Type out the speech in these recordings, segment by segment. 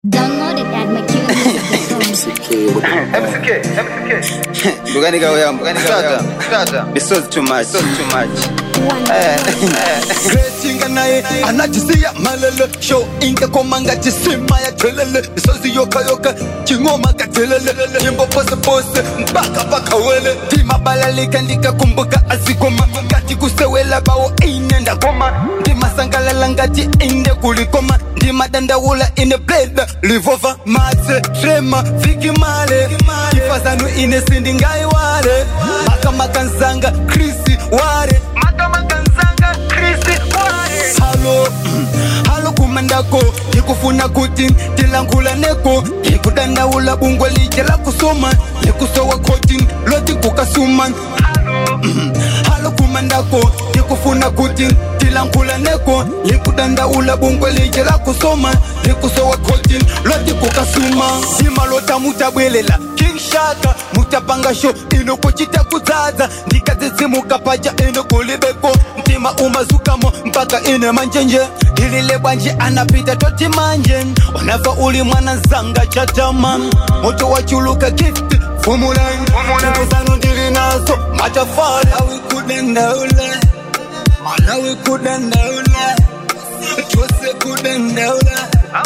Download it at McKillenmusic.com. MCK, MCK. Mbuganika uya, mbuganika uya. Tata. Bisozi too much, so too much. gretinga naye anajisiya malele sho inke komanga jisima ya thelele isozi yokayoka chingoma kathelele nyimbo posepose mpaka pakawele ndimabalalika ndikakumbuka azikoma ngati kusewela bawo ine ndakoma ndimasangalala ngati inde kulikoma ndimadandawula ine bleda livova matse trema vikimale ifazanu ine sindingaiwale makamakanzanga krisi ware makamakanzanga krisi ware halo halo kumandako ndikufuna kuti tilangula neko ndikudandaula bungwe lije la kusoma ndikusowa koti loti kukasuma halo kumandako ndikufuna kuti tilangula neko likudandaula bungwe lije la kusoma likusowa koti loti kukasuma zima lota mutabwelela king shaka mutapanga sho ino kuchita kudzaza ndikadzidzimuka paja ino kulibeko mtima umazukamo mpaka ine manjenje ilile bwanji anapita toti manje unafa uli mwana zanga chatama moto wachuluka gift fumulan zanu ndili nazo matafari awikudendaula malawi kudendaula tose kudendaula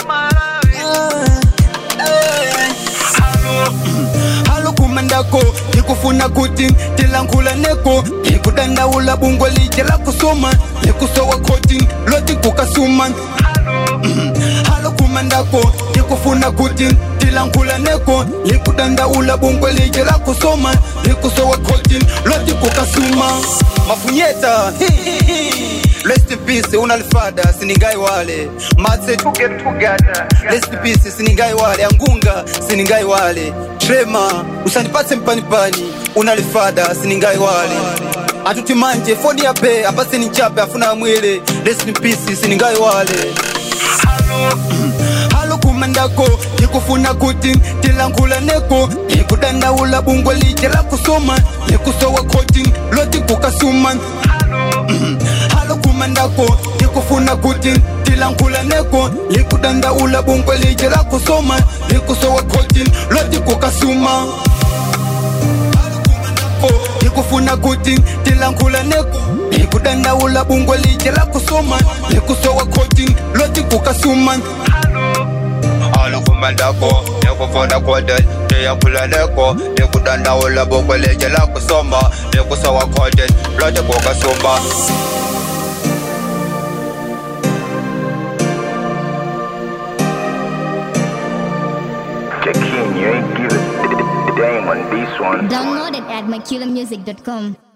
halo kumandako ndikufuna kuti tilangula neko ndikudandaula bungwe lije la kusoma ndikusowa koti loti kukasuma halo kumandako ndikufuna kuti tilangula neko likudandaula bungwe lije la kusoma likusowa koti loti kukasuma mafunyeta Rest in peace, unalifada siningai wale matse To get together. Rest in peace, siningai wale angunga siningai wale trema usanipatse mpanipani unalifada siningai wale atuti manje fodi yape apa sininchape afuna mwile Rest in peace, siningai wale halo kumandako ndikufuna kuti tilangula neko ndikudandaula bungwe lije la kusoma ndikusowa koti loti kukasuma halo kumandako ndikufuna kuti tilangula neko likudandaula bungwe lije la kusoma likusowa koti loti kukasuma ndikufuna kuti tilangula neko likudandaula bungwe lije la kusoma likusowa koti loti kukasuma Alukumandako, nikufuna kote, ndiyakula neko, ndikudandaula bungwe lije la kusoma, ndikusowa kote, lote kukasuma. Jakim, you ain't give it the dame on this one. Download it at McKillenmusic.com.